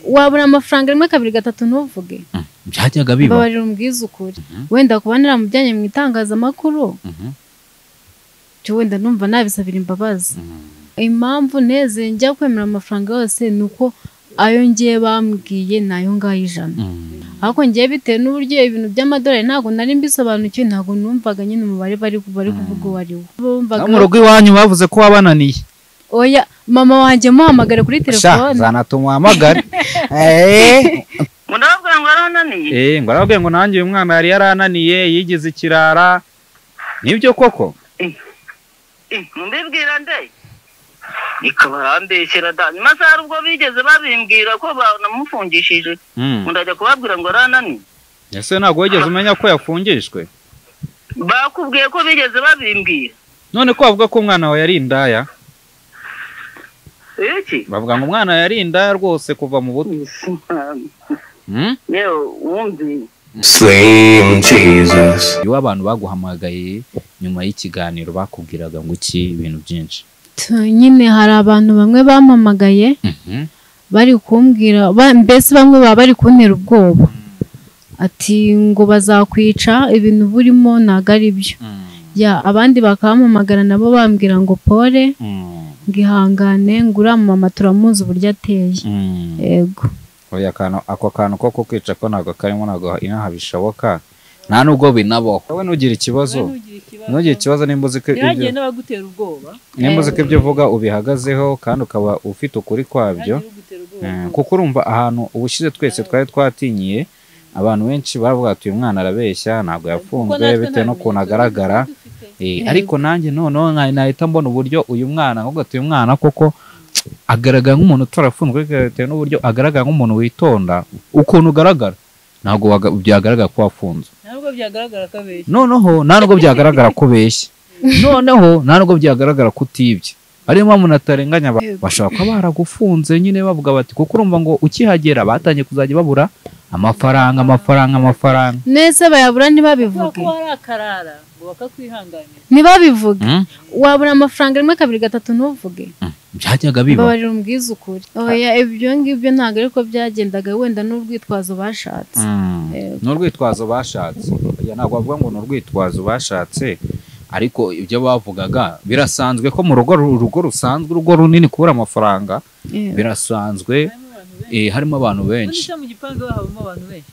wabura amafaranga rimwe kabiri gatatu ntuvuge byajyaga biba mbabarira umbwize ukuri wenda kuba naramujyanye mu itangazamakuru Mhm. cyo wenda numva nabisabira imbabazi Mhm. impamvu neze njya kwemera amafaranga yose ni uko ayo ngiye bambwiye ni ayo ngayo ijana Mhm. ariko ngiye bitewe n'uburyo ibintu by'amadolari ntabwo nari mbisobanukiwe ntabwo numvaga nyine umubare bari bari kuvuga uwo ari wo No, bumvaga mu rugo iwanyu bavuze ko wabananiye oya mama wanjye muhamagare kuri sha telefone zanatumuhamagare eee murababwira ngo arananiye eee ngo arababwiye ngo nanjye uyu mwana yari yarananiye yigize ikirara nibyo koko mbibwira nde reka barambeshyira da nyuma se hari ubwo bigeze babimbwira ko banamufungishije Mm. ndajya kubabwira ngo arananiye ese ntabwo wigeze umenya ko yafungishwe bakubwiye ko bigeze babimbwira none ko bavuga ko umwana wawe yari indaya iki bavuga ngo umwana yari indaya rwose kuva mu buto Mm? yewe wumviye Same Jesus. iyo abantu baguhamagaye nyuma y'ikiganiro bakubwiraga ngo iki ibintu byinshi Tu- nyine hari abantu bamwe bampamagaye Mhm. bari kumbwira ba- mbese bamwe baba bari kuntera ubwoba ati ngo bazakwica ibintu burimo ntabwo ari byo Mm. ya abandi bakabampamagara nabo bambwira ngo pole Mm. ngo ihangane ngo uriya mama turamuzi uburyo ateye Mm. yego oya akantu ako kantu ko kukwica ko ntabwo karimo ntabwo inaha bishoboka nta nubwo binabaho wowe ntugire ikibazo ntugire ikibazo ntugire ikibazo nimba uzi ko ibyo ntihagire n'abagutera ubwoba nimba uzi ko ibyo uvuga ubihagazeho kandi ukaba ufite ukuri kwabyo ntihagire ugutera Eh, ubwoba kuko urumva ahantu ubushize twese twari twatinyiye abantu benshi bavuga ati uyu mwana arabeshya ntabwo Kuko yafunzwe natwe bitewe nta n'ukuntu bimenyetso agaragara tuba dufite. Eh, ariko nanjye noneho nka- nahita mbona uburyo uyu mwana ahubwo ati uyu mwana koko agaragara nk'umuntu utarafunzwe bitewe n'uburyo agaragara nk'umuntu witonda ukuntu ugaragara ntabwo waga- byagaragara ko wafunzwe nta nubwo byagaragara ko abeshya noneho nta nubwo byagaragara ko beshya noneho nta nubwo byagaragara ko utibye ariyo mpamvu natarenganya abantu. bashobora kuba baragufunze nyine bavuga bati kuko urumva ngo ukihagera batangiye kuzajya babura amafaranga amafaranga amafaranga nese bayabura kubera ko ntibabivuge hari akarara ngo bakakwihanganira ntibabivuge Mm. wabura amafaranga rimwe kabiri gatatu ntuvuge byajyaga biba mbabarira umbwize ukuri oya ibyo ngibyo ntabwo ariko byagendaga wenda n'urwitwazo bashatse Mm. Yego. ni urwitwazo bashatse Oya, ntabwo bavuga ngo ni urwitwazo bashatse ariko ibyo bavugaga birasanzwe ko mu rugo urugo rusanzwe urugo runini kubura amafaranga Yego. birasanzwe harimo abantu benshi eh, harimo abantu benshi ubundi se mu gipangu habamo abantu benshi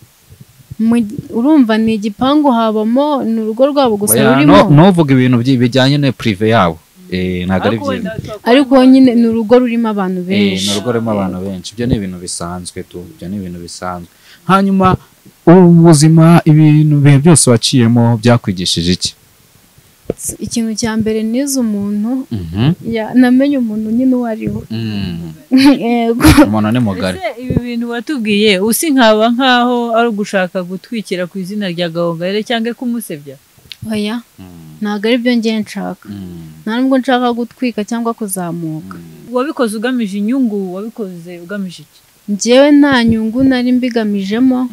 Mu- urumva ni igipangu habamo ni urugo rwabo gusa Oya, rurimo no- ntuvuge ibintu byi- bijyanye na prive yabo Eh, ntabwo ari Ariko byiza wenda twakuramo ariko abantu nyine ni urugo rurimo abantu Eh, ni benshi urugo rurimo abantu benshi ibyo ni ibintu bisanzwe tu ibyo ni ibintu bisanzwe hanyuma ubuzima ibintu bihe byose waciyemo byakwigishije iki ikintu cya mbere nize umuntu ya namenye umuntu nyine uwo ari we Mm. yego umuntu ni mugari Ese ibi bintu watubwiye usi nkaba nk'aho ari ugushaka gutwikira ku izina rya gahongayire cyangwa kumusebya oya ntabwo ari byo ngiye nshaka nta nubwo nshaka gutwika cyangwa kuzamuka wabikoze ugamije inyungu wabikoze ugamije iki njyewe nta nyungu nari mbigamijemo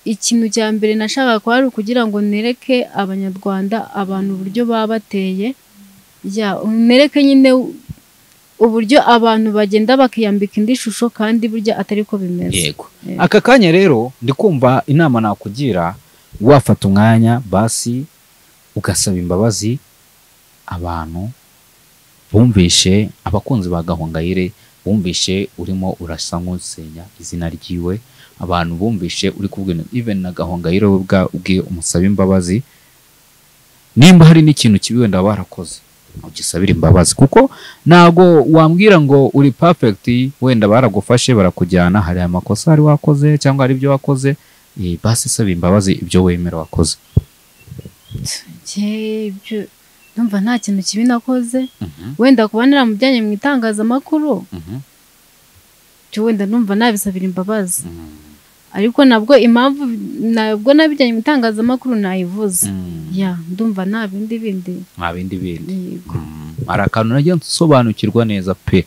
ikintu cya mbere nashakaga kuba ari ukugira ngo nereke abanyarwanda abantu uburyo baba bateye ya nereke nyine uburyo abantu bagenda bakiyambika indi shusho kandi burya atari ko bimeze yego Eh. aka kanya rero ndi kumva inama nakugira wafata umwanya basi ugasaba imbabazi abantu bumvishe abakunzi ba gahongayire bumvishe urimo urasa nk'usenya izina ryiwe abantu bumvishe uri kubwira even na gahongayire we ubwa- ubwe umusaba imbabazi nimba hari n'ikintu kibi wenda barakoze ugisabira imbabazi kuko ntago wambwira ngo uri perfect wenda baragufashe barakujyana hari amakosa hari wakoze cyangwa hari ibyo wakoze eh, basi saba imbabazi ibyo wemera wakoze Jye ibyo numva nta kintu kibi nakoze wenda kuba naramujyanye mu itangazamakuru cyo wenda numva nabisabira imbabazi ariko nabwo impamvu nabwo nabijyanye mu itangazamakuru nayivuze ya ndumva nta bindi bindi nta bindi bindi yego Mm, hari akantu najya nsobanukirwa neza pe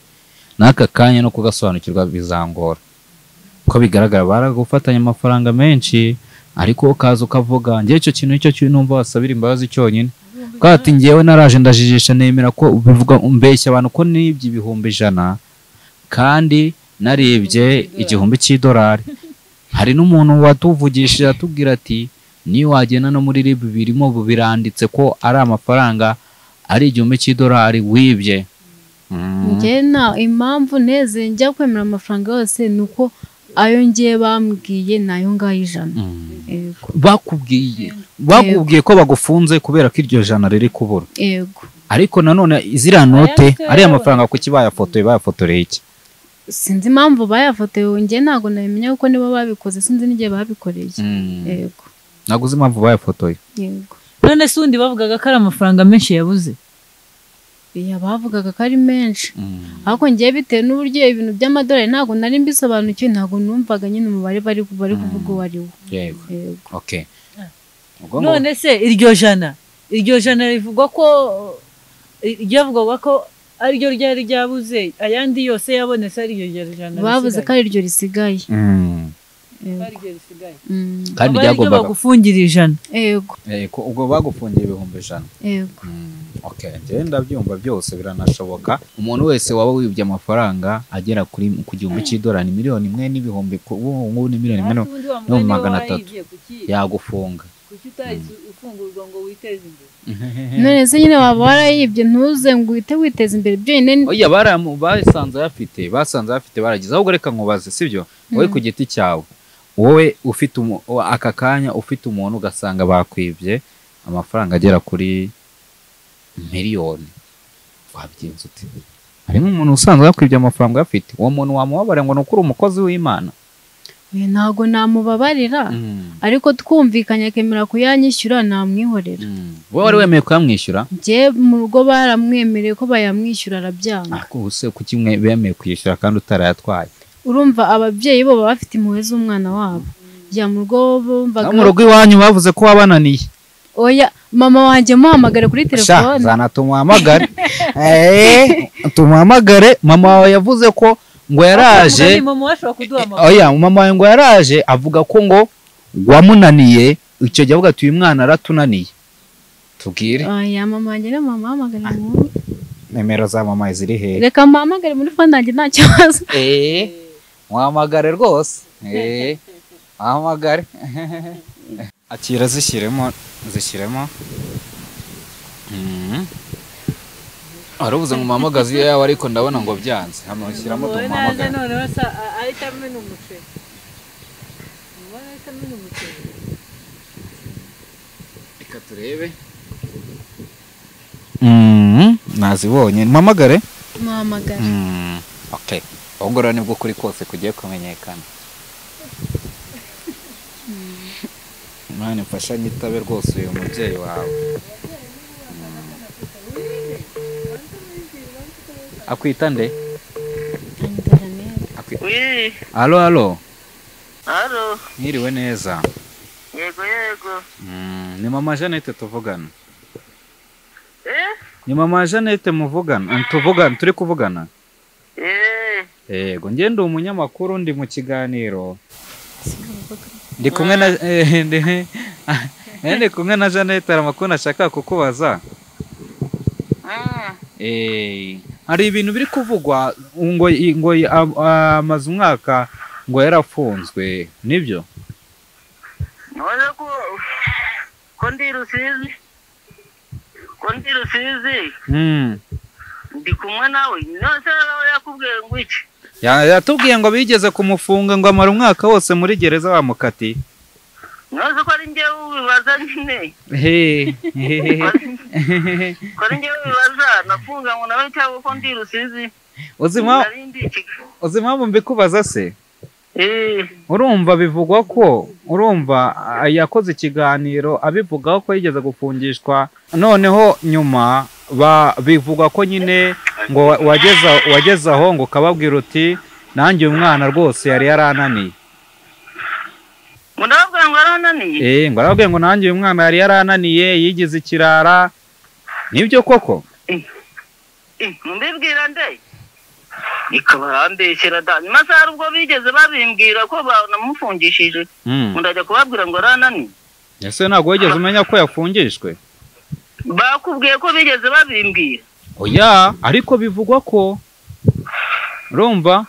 n'aka kanya no kugasobanukirwa bizangora uko bigaragara baragufatanya amafaranga menshi ariko ukaza ukavuga njye icyo kintu icyo kintu numva wasabira imbabazi cyonyine kuko ati njyewe naraje ndajijisha nemera ko bivuga mbeshya abantu ko n'ibyo ibihumbi ijana kandi narebye igihumbi cy'idolari hari n'umuntu watuvugishije atubwira ati niyo wagenda no muri rib birimo ubu biranditse ko ari amafaranga ari igihumbi cy'idolari wibye Mm. njye na impamvu neze njya kwemera amafaranga yose ni uko ayo ngiye bambwiye ni ayo ngayo ijana Mm. yego bakubwiye bakubwiye ko bagufunze kubera ko iryo jana riri kubura yego ariko nanone ziriya note Ayafite- ariya mafaranga kuki bayafotoye bayafotoreye iki sinzi impamvu bayafotoye njye ntabwo nabimenya kuko nibo babikoze sinzi n'igihe babikoreye yego ntabwo uzi impamvu bayafotoye yego none se undi bavugaga ko ari amafaranga menshi yabuze iya bavugaga ko ari menshi ariko ngiye bitewe n'uburyo ibintu by'amadolari ntabwo nari mbisobanukiwe ntabwo numvaga nyine umubare bari bari kuvuga uwo ari wo yego yego okay ubwo ngo none se iryo jana iryo jana rivugwa ko ryavugwaga ko ariryo ryari ryabuze ayandi yose yabonetse ari iryo ryari jana bavuze ko risigaye. ari ryo risigaye Mm. Yego. Ari ryo risigaye. Mm. kandi Aba ari ryo ryagombaga bagufungira ijana yego Eh, ko- ubwo bagufungiye ibihumbi ijana yego okay njyewe ndabyumva byose biranashoboka umuntu wese waba wibye amafaranga agera kuri ku gihumbi cy'idolari miliyoni imwe n'ibihumbi ku- ubu ngubu ni miliyoni imwe Hasi n'u- undi wamugani no mu niwe magana atatu. warayibye, kuki yagufunga kuki utahise ufungurwa ngo witeze imbere none se nyine waba warayibye ntuze ngo uhite witeza imbere byonyine ni- oya baramu basanze ayafite basanze ayafite barageze ahubwo reka nkubaze sibyo wowe ku giti cyawe wowe ufite umu- wa- aka kanya ufite umuntu ugasanga bakwibye amafaranga agera kuri miliyoni wabigenza ute harimo umuntu usanzwe yakwibye amafaranga afite uwo muntu wamubabara ngo ni ukuri umukozi w'imana Oya, ntabwo namubabarira ariko twumvikanye akemera kuyanyishyura namwihorera wowe wari wemeye kuyamwishyura njye mu rugo baramwemereye ko bayamwishyura arabyanga ariko ubu se kuki mwe bemeye kuyishyura kandi utarayatwaye urumva ababyeyi bo baba bafite impuhwe z'umwana wabo njya mu rugo no mu bumvaga rugo iwanyu bavuze ko wabananiye oya mama wanjye muhamagare kuri sha telefone zana tumuhamagare Eh, tumuhamagare mama wawe yavuze ko ngo yaraje Mugani mama washobora kuduha amakuru oya mama wawe ngo yaraje avuga ko ngo wamunaniye icyo gihe avuga ati uyu mwana aratunaniye tubwire oya mama wanjye na mama ahamagare mu nimero za mama ziri hehe reka muhamagare muri fone yanjye nta kibazo Eh, wahamagare rwose Eh, wahamagare akira zishyiremo zishyiremo Mm. wari ubuze ngo umuhamagaze iyo yawe ariko ndabona ngo byanze hano shyiramo Wowe naza tumuhamagare noneho se a- ahita amena umuceri Wowe ahita amena umuceri reka turebe Mm, nazibonye mpamagare muhamagare Mm, okay ubungura nibwo kuri kose kugiye kumenyekana mwana mfasha nyitabe rwose uyu mubyeyi wawe Mm. akwita nde Akwi- wii alo alo haro mwiriwe neza yego yego Mm, ni mama janete tuvugana eh ni mama janete muvugana tuvugana turi kuvugana eh yego njye ndi umunyamakuru ndi mu kiganiro ndi kumwe na eh, ndi- eh, ndi kumwe na janete hari amakuru nashaka kukubaza mm. Eh, hari ibintu biri kuvugwa ngo ngo a- amaze umwaka ngo yarafunzwe nibyo none ko ko ndi rusizi ko ndi rusizi Mm. ndi kumwe nawe none se nawe yakubwiye ngo iki Ya- yatubwiye ngo bigeze kumufunga ngo amara umwaka wose muri gereza bamukatiye none se ko ari njyewe ubibaza nyine He, he, he, he. ko ari njyewe ubibaza nafunga ngo nawe cyangwa ko ndi rusizi Uzi impamvu- nari ndi Kigali. uzi impamvu mbikubaza se eh urumva bivugwa ko urumva ah, yakoze ikiganiro abivugaho ko yigeze gufungishwa noneho nyuma ba- bivugwa ko nyine ngo wa- wageza wageze aho ngo ukababwira uti nanjye uyu mwana rwose yari yarananiye ngo ndababwira ngo arananiye eh ngo arababwiye ngo nanjye uyu mwana yari yarananiye yigize ikirara nibyo koko mbibwira nde ikaba arandeshyira da nyuma se hari ubwo bigeze babimbwira ko banamufungishije Mm. ngo ndajya kubabwira ngo arananiye ese ntabwo wigeze umenya ko yafungishwe bakubwiye ko bigeze babimbwira oya ariko bivugwa ko urumva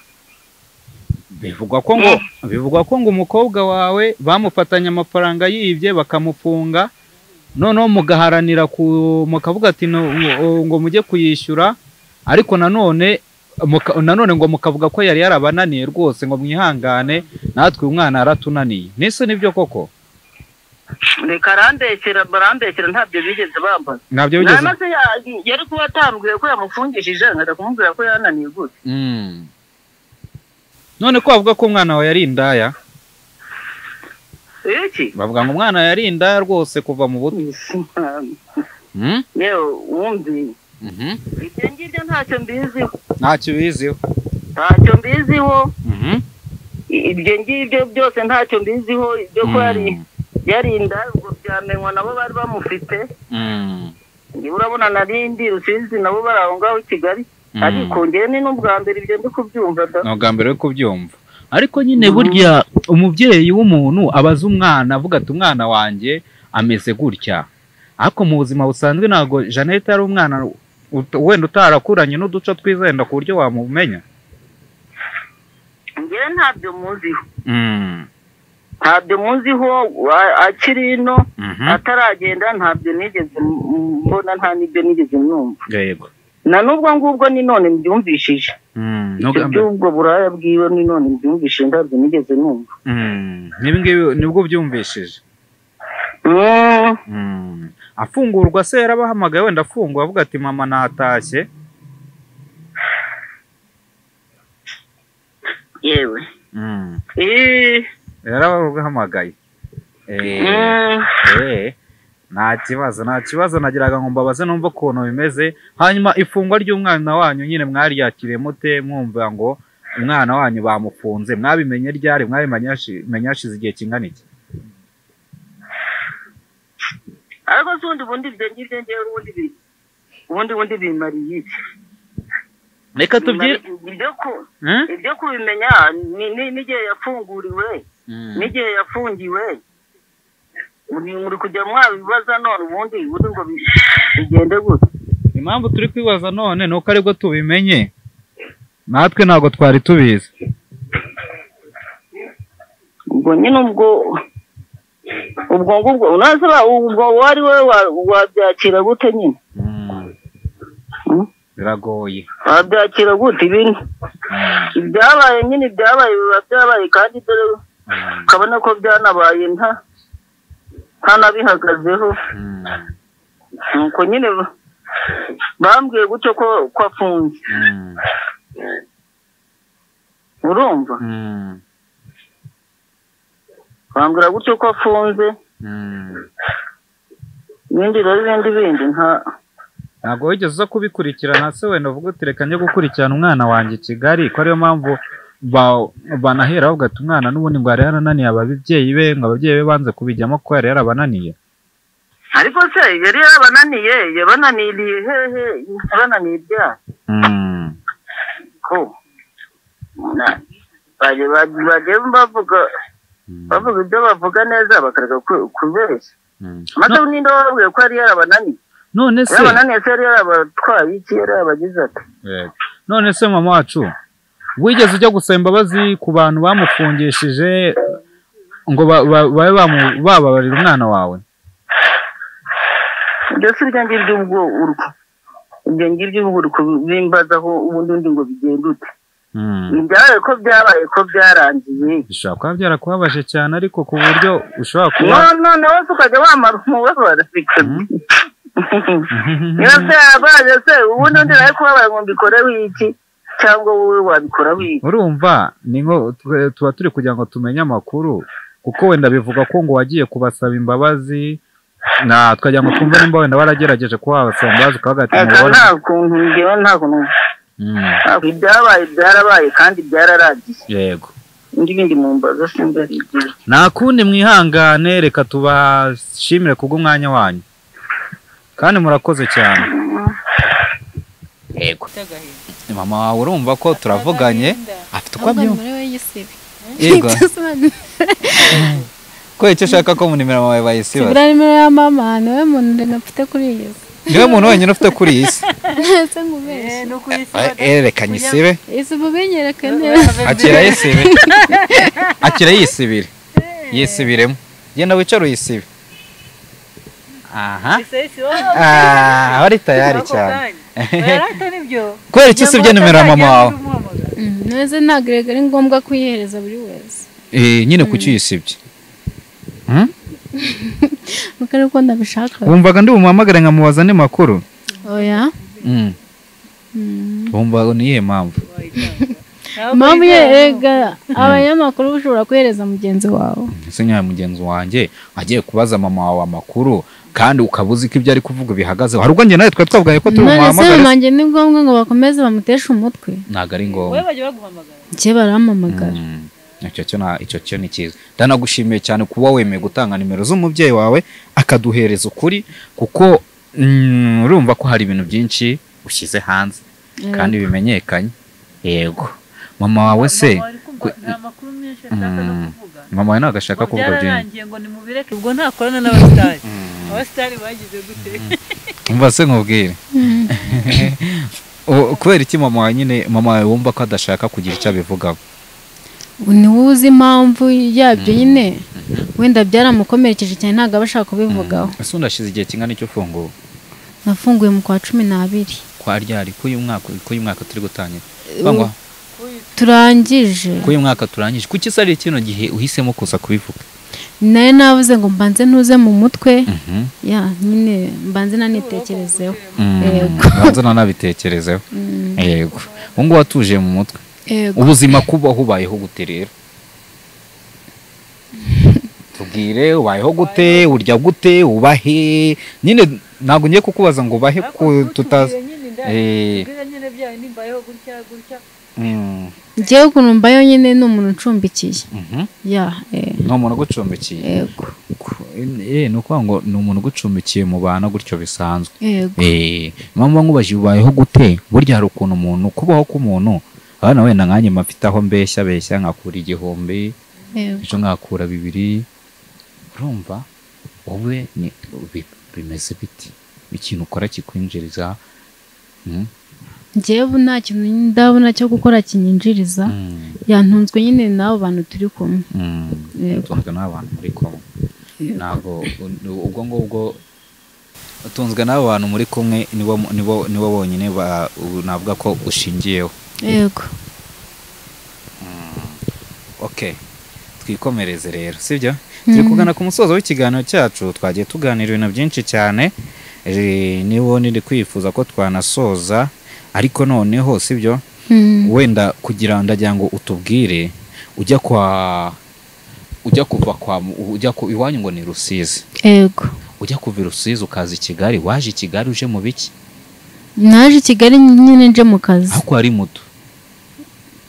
bivugwa ko ngo bivugwa ko ngo umukobwa wawe bamufatanye amafaranga yibye bakamufunga noneho mugaharanira ku- mukavuga ati "No, ngo ngo mujye kuyishyura ariko nanone muka- nanone ngo mukavuga ko yari yarabananiye rwose ngo mwihangane natwe uyu mwana yaratunaniye n'isi nibyo koko reka arandekera barandekera ntabyo bigeze bambaza ntabyo bigeze namaze yari kuba atambwiye ko yamufungishije nkajya kumubwira ko yananiye gute Mm. none ko bavuga ko umwana wawe yari indaya iki bavuga ngo umwana yari indaya rwose kuva mu buto Mm? yewe wumvi Mhm. ibyo ngibyo ntacyo mbiziho ntacyo ubiziho ntacyo mbiziho Mhm. ibyo ngibyo byose ntacyo mbiziho ibyo ko yari Mm. yarinda ubwo byamenywa nabo bari bamufite Mm. niba urabona narindi rusizi nabo bari aho ngaho i kigali Mm. ariko ngewe ni n'ubwa mbere ibyo ndi kubyumva da ni ubwa mbere yo kubyumva ariko nyine burya umubyeyi w'umuntu abaza umwana avuga ati umwana wanjye ameze gutya ariko mu buzima busanzwe ntabwo jeannette yari umwana ut- wenda utarakuranye n'uduco twizenda ku buryo wamumenya ngewe ntabyo muziho Mm, ntabyo muziho wa- akiri ino mhm, ataragenda ntabyo nigeze m- m- mbona nta n'ibyo nigeze mwumva yego na n'ubwo ngubwo ni none mbyumvishije Mm, ibyo ntugambire. by'ubwo buraya bwiwe ni none mbyumvishije ntabyo nigeze numva Mm, n'ibi ngibi nibwo ubyumvishije Mm, Mm, afungurwa se yarabahamagaye wenda afungwa avuga ati mama natashye yewe Mm, Eh, yarabahamagaye Eh, mm. Eh, nta kibazo nta kibazo nagiraga ngo mbabaze numva ukuntu bimeze hanyuma ifungwa ry'umwana wanyu nyine mwaryakiriye mute mwumva ngo umwana wanyu bamufunze mwabimenye ryari mwabimenye hashi- menye hashize igihe kingana iki ariko se ubundi bundi ibyo ngibyo ngewe ubundi bi- ubundi bundi bimariye iki reka tubyire Bimariye ibyo ku- Hmm? ibyo kubimenya ni- ni- n'igihe yafunguriwe n'igihe yafungiwe muri muri kujya mwabibaza none ubundi ubundi ngo bi- bigende gute impamvu turi kwibaza none ni uko aribwo tubimenye natwe ntabwo twari tubizi ubwo nyine ubwo ubwo ngubwo unaze ba- ubwo uwo ari we wa- wabyakira gute nyine Hmm? biragoye wabyakira gute ibintu ibyabaye nyine ibyabaye biba byabaye kandi dore ukabona ko byanabaye nta nta nabihagazeho nuko nyine ba- bambwiye gutyo ko ko afunze urumva bambwira gutyo ko afunze ibindi rero ibindi bindi nta ntabwo wigeze uza kubikurikirana se wenda uvuga uti reka njye gukurikirana umwana wanjye i kigali ko ariyo mpamvu ba- banahera bavuga ati umwana n'ubundi ngo yari yarananiye ababyeyi be ngo ababyeyi be banze kubijyamo ko yari yarabananiye ariko se yari yarabananiye yabananiriye hehe yabananiye ibyaha ko na- baje- baje- baje bavuga bavuga ibyo bavuga neza bakareka ku- kubeshya maze ninde wababwiye ko yari yarabananiye none se yarabananiye se yari yarabatwaye iki yari yarabagize ati Yego. none se mama wacu wigeze ujya gusaba imbabazi ku bantu bamufungishije ngo ba- ba- babe bamu- bababarira umwana wawe ibyo si ibyo ngibyo ubwo urwo ibyo ngibyo ubwo uri kubimbazaho ubundi undi ngo bigende ute ibyabaye ko byabaye ko byarangiye bishobora kuba byarakubabaje cyane ariko ku buryo ushobora kuba no no nawe se ukajya wamara umubabaro bikabi niba byarabaye se ubundi undi nawe kubabara ngo mbikoreho iki cyangwa wowe wabikoraho iki urumva ni nko twe- tuba turi kugira ngo tumenye amakuru kuko wenda bivuga ko ngo wagiye kubasaba imbabazi na twagira ngo twumve nimba wenda waragerageje kuba wabasaba imbabazi ukavuga ati aka mubona nta kuntu ngewe nta kuntu Mm, ntabwo ibyabaye byarabaye kandi byararangiye yego indi bindi mu mbazo simbarigire nta kundi mwihangane reka tubashimire kubw'umwanya wanyu kandi murakoze cyane yego mama wawe urumva ko turavuganye afite uko ahubwo abyumva nimurebe yisibe yego Itasobanura. ko icyo ushaka ko mu nimero yawe bayisiba Sibura nimero ya mama niwe muntu nari mfite kuri iyi si niwe muntu wenyine ufite kuri iyi si ntese nkubeshye no ku isi Eh, erekanye isibe ese mubenyereke neza akira yisibe akira yisibire yisibiremo genda wicare uyisibe aha Ah, aba ari tayari cyane kubera iki usibye nimero ya mama wawe neza ntabwo rero ari ngombwa kuyihereza buri wese Eh, nyine kuki uyisibye Hmm? nuko ari uko ndabishaka wumvaga ndi bumuhamagare nkamubaza andi makuru oya Mm. Mm. bumva ni iyihe mpamvu mpamvu yega abanyamakuru ushobora kuhereza mugenzi wawe ese nkaya mugenzi wanjye agiye kubaza mama wawe amakuru kandi ukaba uzi ko ibyo ari kuvuga bihagaze hari ubwo njye nawe twari twavuganye ko turi none se bumuhamagare mumanjye ni ngombwa ngo bakomeze bamuteshe umutwe ntabwo ari ngombwa njye barampamagara Mm. icyo cyo na- icyo cyo ni cyiza ndanagushimiye cyane kuba wemeye gutanga nimero z'umubyeyi wawe akaduhereza ukuri kuko mm, urumva ko hari ibintu byinshi ushyize hanze kandi bimenyekanye yego mama wawe se ku- Mm. mama wawe ntabwo ashaka kuvuga byinshi byararangiye ngo nimubireke ubwo ntakorana n'abasitari abasitari bagize gute umva se nkubwire O- kubera iki mama wawe nyine mama wawe wumva ko adashaka kugira icyo abivugaho ni wowe uzi impamvu yabyo nyine wenda byaramukomerekeje cyane ntabwo aba ashaka kubivugaho ese undashize igihe kingana icyo ufunguwe nafunguye mu kwa cumi n'abiri kwa ryari k'uyu mwaka k'uyu mwaka turi gutangira Cyangwa turangije k'uyu mwaka turangije kuki se ari kino gihe uhisemo kuza kubivuga nayo navuze ngo mbanze ntuze mu mutwe ya nyine mbanze nanitekerezeho Yego. banza nanabitekerezeho yego ubu ngubu atuje mu mutwe yego ubuzima kuba hubayeho gute rero tubwire ubayeho gute urya gute ubahe nyine ntabwo ngiye kukubaza ngo ubahe Ariko ku tutazi ntutubwire nyine indaya, Eh. tubwire nyine byayo nimbayeho gutya gutya Mm, ngewe ukuntu mbayo nyine ni umuntu ucumbikiye mhm. ya eh, ni umuntu ugucumbikiye yego Ku- eh, ni ukuvuga ngo ni umuntu ugucumbikiye mu bantu gutyo bisanzwe yego Eh, mpamvu nkubajije ubayeho gute burya hari ukuntu umuntu kubaho k'umuntu abana wenda nkanjye mafite aho mbeshya beshya nkakura igihumbi yego ejo nkakura bibiri urumva wowe ni- bi- bimeze biti ikintu ukora kikwinjiriza mm, ngewe nta kintu ndabona cyo gukora kinyinjiriza mm, yantunzwe nyine n'abo bantu turi kumwe mm. yego utunzwe n'abantu muri kumwe ntabwo u- ubwo ngubwo utunzwe n'abo bantu muri kumwe nibo nibo nibo bonyine ba- u- navuga ko ushingiyeho yego okay twikomereze rero sibyo turi kugana ku musozo w'ikiganiro cyacu twagiye tuganira ibintu byinshi cyane Eh, niwo niri kwifuza ko twanasoza ariko noneho sibyo Mm. wenda kugira ndagira ngo utubwire ujya kwa ujya kuva kwa ujya ku iwanyu ngo ni rusizi yego ujya kuva i rusizi ukaza i kigali waje i kigali uje mu biki naje i kigali nyine nje mu kazi ariko ari muto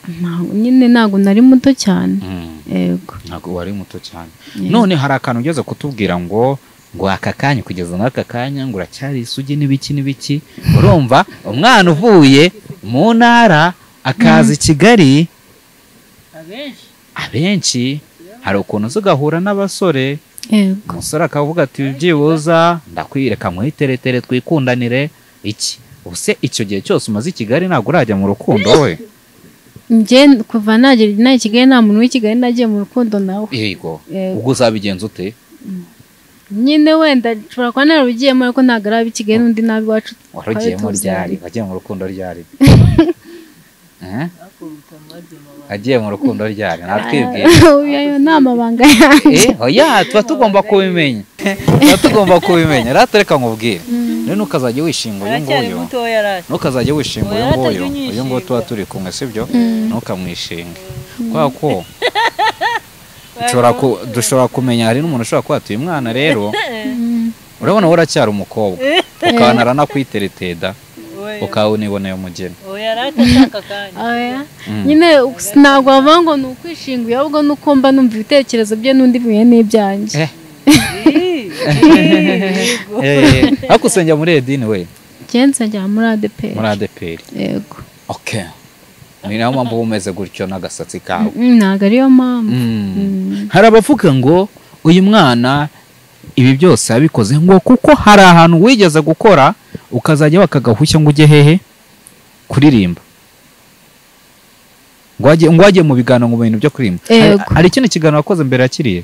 Ntago- nyine ntabwo nari muto cyane yego ntabwo wari muto cyane Yego. none hari akantu ugeze kutubwira ngo ngo aka kanya kugeza n'aka kanya ngo uracyari isugi n'ibiki n'ibiki urumva umwana uvuye mu ntara akaza i kigali abenshi abenshi hari ukuntu uza ugahura n'abasore yego umusore akavuga ati byibuza ndakwireka mwiteretere twikundanire iki ubuse icyo gihe cyose umaze i kigali ntabwo urajya mu rukundo we njye kuva nagera inaha i kigali nta muntu w'i kigali nagiye mu rukundo nawe yego Yego. ubwo uzabigenza ute nyine wenda nshobora kuba narabigiyemo ariko ntabwo ari ab'i kigali n'undi nabi wacu warugiyemo twari ryari tuziranye. wagiye mu rukundo ryari Eh? wagiye mu rukundo ryari natwibwira Oya, ayo ni amabanga yanjye Eh, oya tuba tugomba kubimenya tuba tugomba kubimenya rero tureka nkubwire rero ntukazajya wishinga uyu aracyari nguyu mutoya araje ntukazajya wishinga uyu Oya, nguyu atajya uyu nguyu tuba unyishinga. turi kumwe sibyo ntukamwishinge kubera ko dushobora ku- dushobora kumenya hari n'umuntu ushobora kuba atuye umwana rero urabona wowe uracyari umukobwa ukaba naranakwitereteda Oya. ukaba uniboneye umugeni oya arata ashaka akanya Oya. Mm. nyine ntabwo wavuga ngo ni ukwishinguye ahubwo ni uko mba numva ibitekerezo bye n'undi bihuye n'ibyanjye Eh. Eh, ariko usengera muri edini we ngenzi njya muri adeperi muri adeperi yego okay ni nayo mpamvu uba umeze gutyo n'agasatsi kawe Mm, ntabwo ariyo mpamvu Mm. hari abavuga ngo uyu mwana ibi byose yabikoze ngo kuko hari ahantu wigeze gukora ukazajya wakagahushya ngo ujye hehe kuririmba ngo wajye ngo wajye mu biganiro mu bintu byo kuririmba Hari- Yego. hari ikindi kiganiro wakoze mbere ya kiriya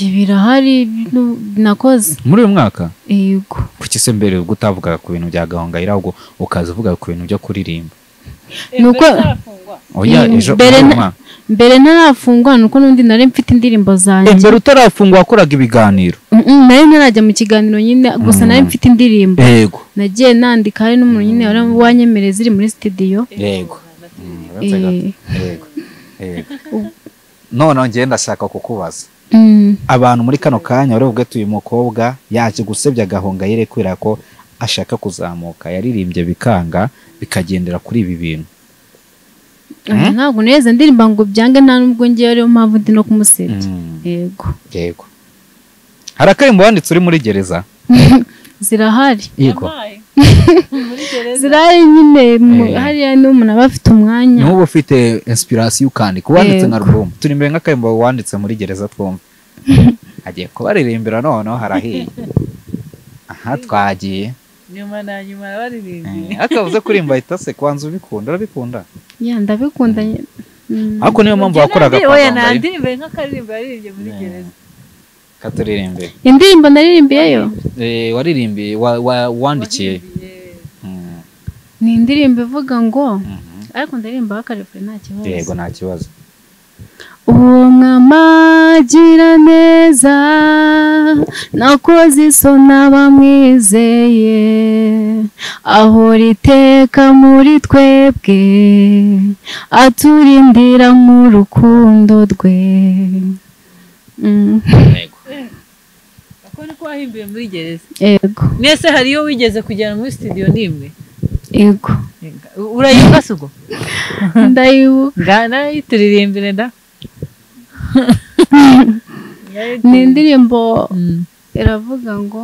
birahari bino- nakoze muri uyu mwaka yego kuki se mbere ubwo utavugaga ku bintu bya gahongayire ahubwo ukaza uvuga ku bintu byo kuririmba Nuko- oya Mm, ejo mbere muri uyu na- mwaka mbere ntarafungwa ni uko n'undi nari mfite indirimbo zanjye mbere utarafungwa wakoraga ibiganiro Mm, mm, nari ntarajya mu kiganiro nyine gusa nari Mm. mfite indirimbo yego nagiye nandika hari n'umuntu nyine wari wanyemereye ziri muri studio Yego. Eh, yego yego none njye ndashaka kukubaza mm, abantu muri kano kanya bari bubwate uyu mukobwa yaje gusebya gahongayire kubera ko ashaka kuzamuka yaririmbye bikanga bikagendera kuri ibi bintu Mm. ntabwo neza ndirimba ngo byange nta n'ubwo ngewe ariyo mpamvu ndi no kumusebya yego yego hari akarimbo wanditse uri muri gereza zirahari yego zirahari nyine mu- Eh. hariya n'umuntu aba afite umwanya niba ufite inspirasiyo ukandika uwanditse nka Yego. rubumu turi imbere nk'akarimbo wanditse muri gereza twumva agiye kubaririmbira noneho harahiye aha twagiye nyuma na nyuma baririmbye Eh, akavuze kurimba ahita se kubanza ubikunda urabikunda ya ndabikunda nyine. Mm. ariko niyo mpamvu wakoraga kwa oya Gahongayire. nandirimbe nk'akaririmbo yaririmbye muri gereza katuririmbe indirimbo naririmbiyeyo Eh, waririmbiye wa- wa- wandikiye Waririmbye. Mm, ni indirimbo ivuga ngo mhm. ariko ndaririmba bakarefure nta kibazo yego nta kibazo uwo mwamagira neza nakoze isona bamwizeye ahora iteka muri twebwe aturindira nk'urukundo rwe Mm, yego ako niko wahimbiye muri gereza yego mwese hariyo wigeze kugera muri studio nimwe yego urayibuka se ubwo ndayibuka ngana yituririmbire nda ni indirimbo Mm. iravuga ngo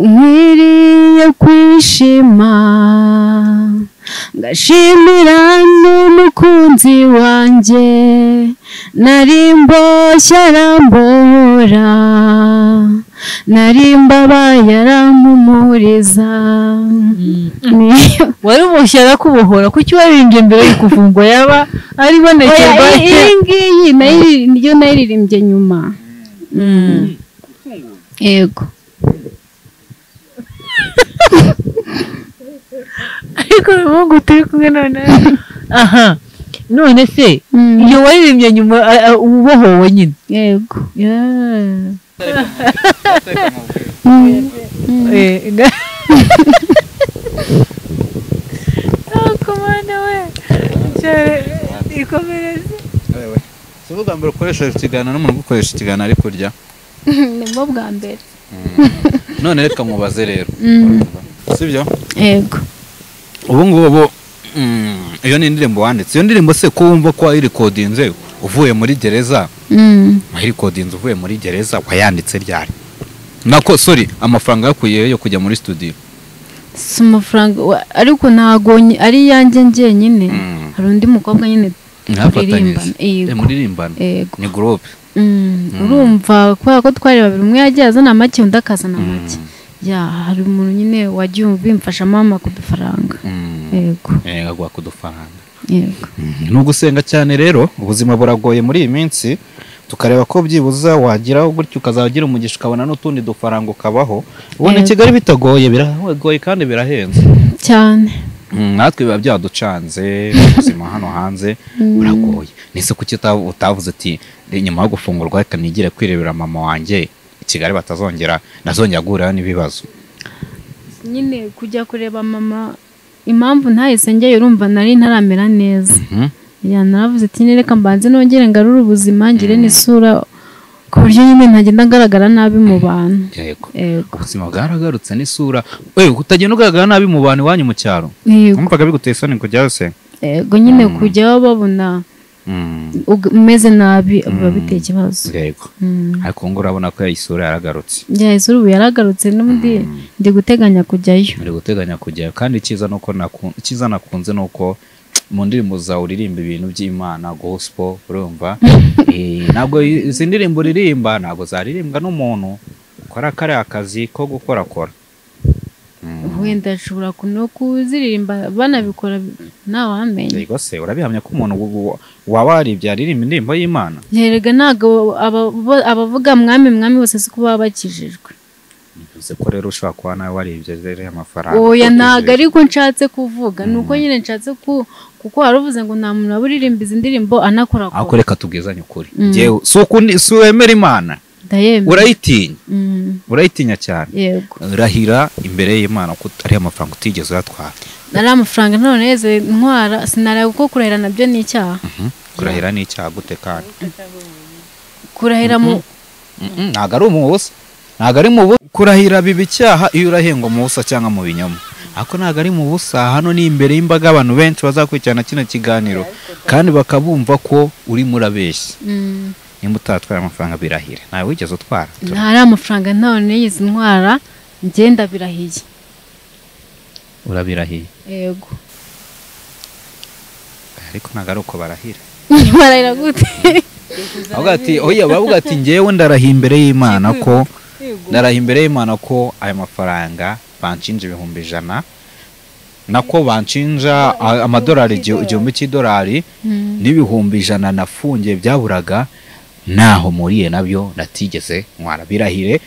nkwiriye kwishima ngashimira n'umukunzi wanjye nari mboshye arambora nari mbabaye arampumuriza Niyo- wari umushyi arakubohora kuki waririmbye mbere y'uko ufungwa yaba ari ibonekerwa Oya, iyi- iyi ngiyi nayiri- niyo nayiririmbye nyuma yego ariko uyu muhungu turi kumwe noneho aha none se Mm, iyo waririmbye nyuma a- a- ubohowe nyine yego Mm, Eh, nga- Ntako mwana we Cyare, ikomereze ubwa mbere ukoresheje ikiganiro n'umuntu ugukoresha ikiganiro ari kurya nibwo bwa mbere none reka mubaze rero Mm, sibyo yego ubu ngubu mm, iyo ni indirimbo wanditse iyo ndirimbo se ko wumva ko wayirikodinze uvuye muri gereza Mm, wayirikodinze uvuye muri gereza wayanditse ryari nako sorry amafaranga yakuyeyo yo kujya muri studio si amafaranga wa- ariko ntago nyi- ari iyanjye njyenyine Mm. hari undi mukobwa nyine mwafatanyije turirimbana yego. Eh, muririmbana yego ni gurupe Mm, urumva kubera ko twari babiri umwe yagiye azana make undi akazana make ya hari umuntu nyine wagiye bimfasha mama ku dufaranga yego agwa ku dufaranga yego ni ugusenga cyane rero ubuzima buragoye muri iyi minsi tukareba ko byibuza wagira gutyo ukazagira umugisha ukabona n'utundi dufaranga ukabaho ubona i Yego. kigali bitagoye biragoye kandi birahenze cyane Mm, natwe biba byaducanze ubuzima hano hanze buragoye nese kuki uta- utavuze uti "Re, nyuma yo gufungurwa reka nigire kwirebera mama wanjye i kigali batazongera ntazongera guhurayo n'ibibazo nyine kujya kureba mama impamvu ntahise njyayo urumva nari ntaramera neza Mhm. ya naravuze ati "Nyine reka mbanze nongere ngarure ubuzima ngire n'isura ku buryo nyine ntagenda ngaragara nabi mu bantu yego yego ubuzima bwaragarutse n'isura we utagenda ugaragara nabi mu bantu iwanyu mu cyaro yego wumvaga biguteye isoni kujyayo se yego nyine kujyaho babona Mm, ug- umeze nabi biba biteye ikibazo yego Mm. ariko ngo urabona ko isura yaragarutse ya isura ubu yaragarutse n'undi ndi guteganya kujyayo uri guteganya kujyayo kandi icyiza ni uko naku- icyiza nakunze ni uko mu ndirimbo zawe uririmba ibintu by'imana gospel urumva Eh, ntabwo izi ndirimbo uririmba ntabwo zaririmbwa n'umuntu ukora kariya kazi ko gukorakora wenda ashobora no kuziririmba banabikora ntawamenya yego se urabihamya ko umuntu wo- waba waribye yaririmba indirimbo y'imana herega ntabwo aba- bo- abavuga mwami mwami bose si ko baba bakijijwe bivuze ko rero ushobora kuba nawe waribye rero amafaranga oya utizeye. ntabwo ariko nshatse kuvuga ni uko nyine nshatse ku kuko wari uvuze ngo nta muntu waba uririmba izi ndirimbo anakora ariko kora reka tubwizanye ukuri Mm. Njyewe, si ukundi- si wemera imana ndayemera urayitinya Mm, urayitinya cyane yego rahira imbere y'imana ko ari amafaranga utigeze uyatwara nari amafaranga none yeze ntwara sinareba kuko kurahira nabyo ni icyaha kurahira ni icyaha gute kandi kurahira mu Mm-mm, ntabwo ari umubusa ntabwo ari mu busa kurahira biba icyaha iyo urahengwa mu busa cyangwa mu binyoma ariko ntabwo ari mu busa hano ni imbere y'imbaga y'abantu benshi bazakurikirana kino kiganiro kandi bakabumva ko urimo urabeshya Mm, nimba utatwaye amafaranga birahire ntawe wigeze utwara ntari amafaranga none yeze ntwara ngenda birahiye urabirahiye yego ariko ntabwo ari uko barahira barahira gute avuga ati oya bavuga ati ngewe ndarahiye imbere y'imana ko Yego. ndarahiye imbere y'imana ko ayo mafaranga banshinja ibihumbi ijana nako banshinja a- amadolari igih- igihumbi cy'idolari Mm, n'ibihumbi ijana nafungiye byaburaga ntaho muriye nabyo natigeze ntwara birahire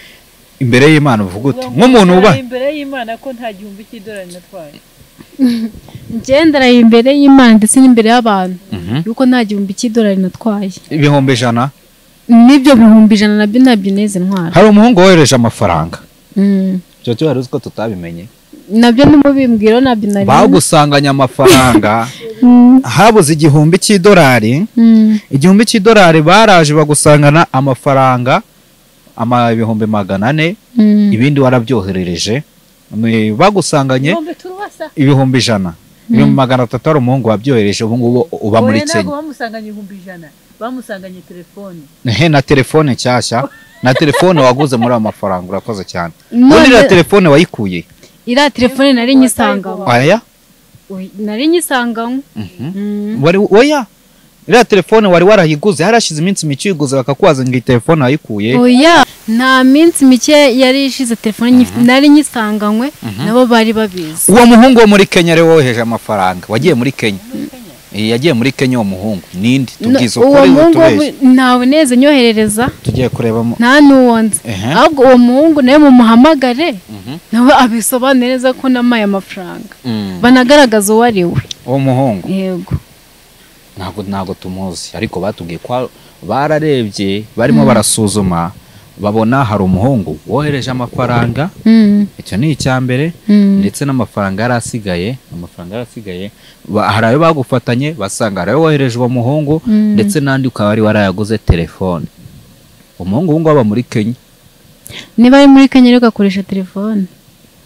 imbere y'imana uvuga uti nk'umuntu uba Nari imbere y'imana ko nta gihumbi cy'idolari natwaye njyewe ndarahira imbere y'imana ndetse n'imbere y'abantu Mhm. yuko nta gihumbi cy'idolari natwaye ibihumbi ijana n'ibyo bihumbi ijana nabyo ntabyo neze ntwara hari umuhungu wohereje amafaranga Mm. icyo cyo wari uzi ko tutabimenye nabyo numubimbwira nabyo nari bagusanganye amafaranga Mm, habuze igihumbi cy'idolari mm, igihumbi cy'idolari baraje bagusangana amafaranga ama ibihumbi magana ane mm. ibindi warabyoherereje ni- bagusanganye Igihumbi turubasa ibihumbi ijana ibihumbi magana atatu hari umuhungu wabyohereje ubu ngubu uba muri Oya, ntabwo kenya bamusanganye igihumbi ijana bamusanganye telefone he na telefone nshyashya na telefone waguze muri ayo mafaranga urakoze cyane None- muri iriya telefone wayikuye iriya telefone nari nyisangaho aya Oya, nari nyisangaho Mm. wari oya iriya telefone wari warayiguze harashize iminsi mike uyiguze bakakubaza ngo iyi telefone wayikuye oya nta minsi mike yari ishize telefone nyifi- nari nyisanganywe nabo bari babizi uwo muhungu wo muri kenya ari we woheje amafaranga wagiye muri kenya Eh, yagiye muri kenya uwo muhungu ninde No, tubwize uwo ukuri muhungu wo utubeshye mu- ntawe neze nyoherereza tugiye kurebamo nta n'uwo nzi Ehe. ahubwo uwo muhungu nawe mumuhamagare nawe abisobanure neza ko namaye amafaranga Mm. banagaragaza uwo ari we uwo muhungu yego ntabwo ntabwo tumuzi ariko batubwiye ko bararebye barimo barasuzuma babona hari umuhungu wohereje amafaranga Mm, icyo ni icya mbere mm, ndetse n'amafaranga yari asigaye amafaranga yari asigaye ba- hari ayo bagufatanye basanga hari ayo wohereje uwo muhungu Mm. ndetse n'andi ukaba wari warayaguze telefone umuhungu wungu aba muri kenya niba ari muri kenya rero ugakoresha telefone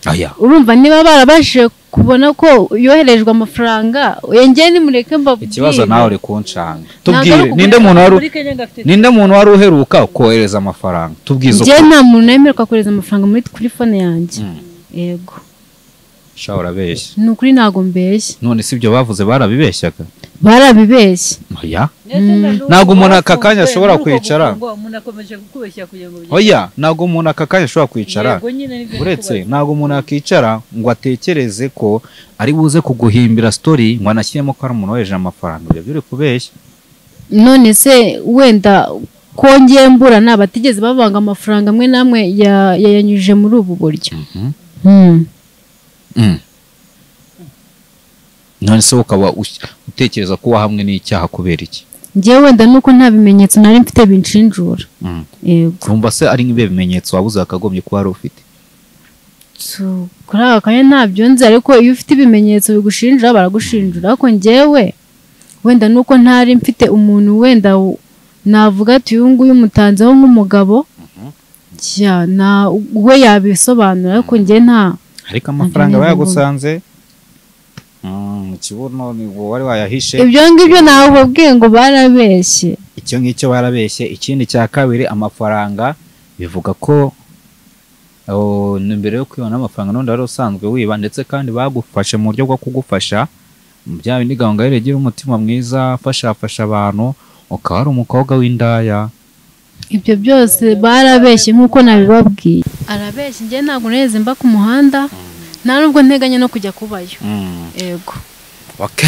aya urumva niba barabashije kubona ko yoherejwe amafaranga yongeye nimureke mbabwire ikibazo nawe uri kunshanga ari tubwire ukugura- ninde muntu wari muri kenya ngafite ninde muntu wari uheruka kohereza amafaranga tubwize njye ukuri nta muntu wemererwa kohereza amafaranga muri kuri fone yanjye yego sha urabeshya ni ukuri ntago mbeshya none si ibyo bavuze barabibeshyaga barabibeshya oya Ntabwo ntabwo umuntu aka kanya ashobora kwicara. umuntu akomeje kukubeshya kugira ngo bigere- oya ntabwo umuntu aka kanya ashobora kwicara Yego, nyine nibyo uretse ndikubaza. ntabwo umuntu yakicara ngo atekereze ko ari buze kuguhimbira sitori ngo anashyiremo ko ari umuntu wohereje amafaranga ibyo biri kubeshya none se wenda kongeye mbura ni abatigeze bavanga amafaranga amwe n'amwe ya- yayanyujije muri ubu buryo Hmm. none se ukaba ush- utekereza ko wahamwe n'icyaha kubera iki njyewe wenda nuko nta bimenyetso nari mfite binshinjura Mm. yego wumva se ari nk'ibihe bimenyetso wabuze wakagombye kuba wari ufite So, kuri aka kanya ntabyo nzi ariko iyo ufite ibimenyetso bigushinjura baragushinjura ariko njyewe wenda nuko ntari mfite umuntu wenda w- navuga ati uyu nguyu mutanzeho nk'umugabo ya na we yabisobanura ariko njye nta ariko amafaranga Ntabyo bayagusanze Mm, ikibuno ni wowe wari wayahishe ibyo ngibyo nawe ubabwiye ngo barabeshye icyo ngicyo barabeshye ikindi cya kabiri amafaranga bivuga ko oh, ni mbere yo kwibona amafaranga n'undi wari usanzwe wiba ndetse kandi bagufashe mu buryo bwo kugufasha bya bindi gahunda rero igira umutima mwiza afashafasha abantu ukaba ari umukobwa w'indaya ibyo byose barabeshye nk'uko nabibabwiye arabeshye njye ntabwo naheze mba ku muhanda nta nubwo nteganya no kujya kubayo Mm. yego ok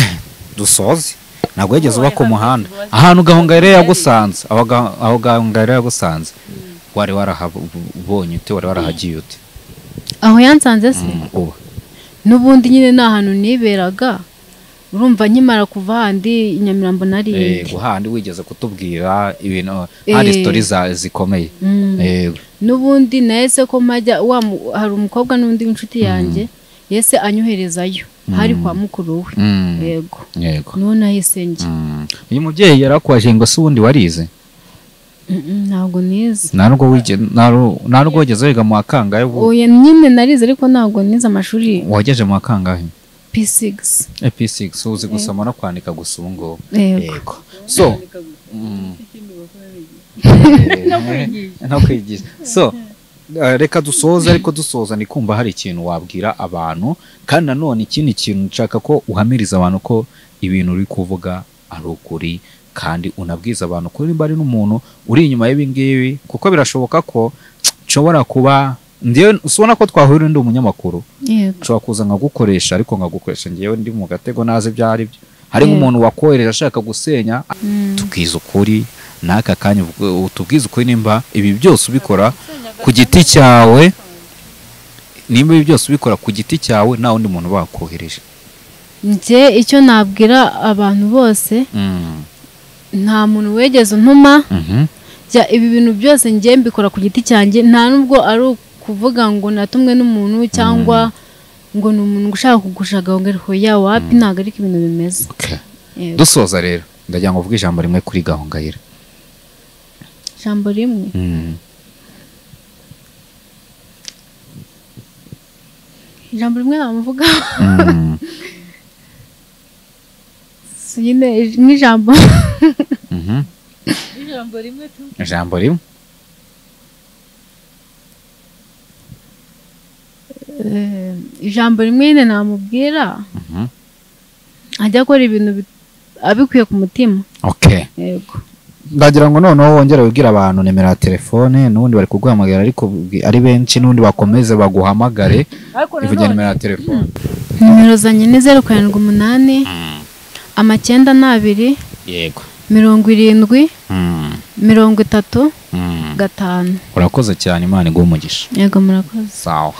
dusoze ntabwo wigeze uba ku Oya, muhanda ntabwo tubazi. ahantu gahongayire yagusanze aho ga- aho gahongayire yagusanze wari warahabonye ute wari warahagiye ute aho yansanze se Mm, ubu n'ubundi nyine ni ahantu niberaga urumva nkimara kuva handi i nyamirambo Eh, narindi guhandi wigeze kutubwira ibintu hari Eh. sitori za- zikomeye Yego. n'ubundi nahise ko majya wa mu- hari umukobwa n'undi w'inshuti yanjye yese anyoherezayo hari kwa mukuru we Mm, yego yego niho nahise njya Mm. uyu mubyeyi yarakwaje ngo si ubundi warize Mm, mm, ntabwo nize nta nubwo wige- nta ru- nta nubwo wigeze wiga mu wa kangahe ubu oya nyine narize ariko ntabwo nize amashuri wageje mu wa kangahe p6 ep6 uzi gusoma no kwandika gusa ubu ngubu yego yego so mm. no kwigisha so eh, reka dusoze ariko dusoza ni kumva hari ikintu wabwira abantu kandi nanone ikindi kintu nshaka ko uhamiriza abantu ko ibintu uri kuvuga ari ukuri kandi unabwiza abantu ko niba ari n'umuntu uri inyuma y'ibi ngibi kuko birashoboka ko nshobora kuba ndiyo usubona ko twahurira ndi umunyamakuru yego nshobora kuza nkagukoresha ariko nkagukoresha ngewe ndi mu gatego nazi ibyo ari byo hari Yeah. nk'umuntu wakohereje ashaka gusenya Mm. tubwiza ukuri n'aka kanya ubwo- tubwize ukuri nimba ibi byose ubikora ku giti cyawe nimba ibi byose ubikora ku giti cyawe nta wundi muntu bakohereje njye icyo nabwira abantu bose Mm, nta muntu wegeze untuma mhm, jya ibi bintu byose njye mbikora ku giti cyanjye nta nubwo ari ukuvuga ngo natumwe n'umuntu cyangwa ngo ni umuntu ushaka kugusha gahongera hoya wapi ntabwo ariko ibintu bimeze okay. Yego. dusoza rero ndagira ngo uvuge ijambo rimwe kuri gahongayire ijambo rimwe Mm, ijambo rimwe namuvuga mm, Si nyine ij- nk'ijambo mhm. ijambo rimwe tu ijambo rimwe Eh, ijambo rimwe nyine namubwira Mhm. ajya akora ibintu bi- abikuye ku mutima okay yego ndagira ngo noneho wongere wibwire abantu nimero ya telefone n'ubundi bari kuguhamagara ariko ari benshi n'undi bakomeze baguhamagare ariko ivugira nanone nimero ya telefone nimero zanjye ni zeru karindwi umunani amacyenda n'abiri yego mirongo irindwi Mm, mirongo itatu mm. gatanu urakoze cyane imana iguhe umugisha yego murakoze sawa